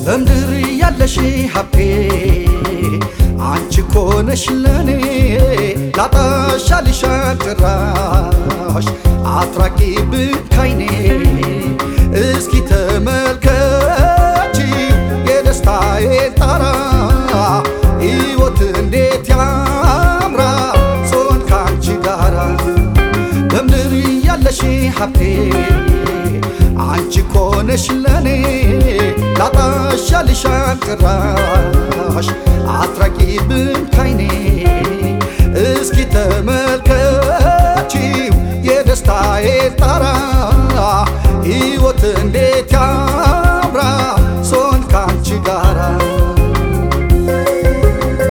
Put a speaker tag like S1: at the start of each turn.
S1: በምድር ያለሽ ሀብቴ አንቺ ኮነሽ ለኔ ላጣሽ አልሻም ጭራሽ አትራቂ ብካይኔ እስኪ ተመልከቺ የደስታዬን ጣራ ሕይወት እንዴት ያምራል ሶን ካንቺ ጋራ በምድር ያለሽ ሀብቴ አንቺ ኮነሽ ለኔ ላጣሽ አልሻም ጭራሽ አትራቂብን ካይኔ እስኪ ተመልከቺው የደስታዬ ጣራ ሕይወት እንዴት ያ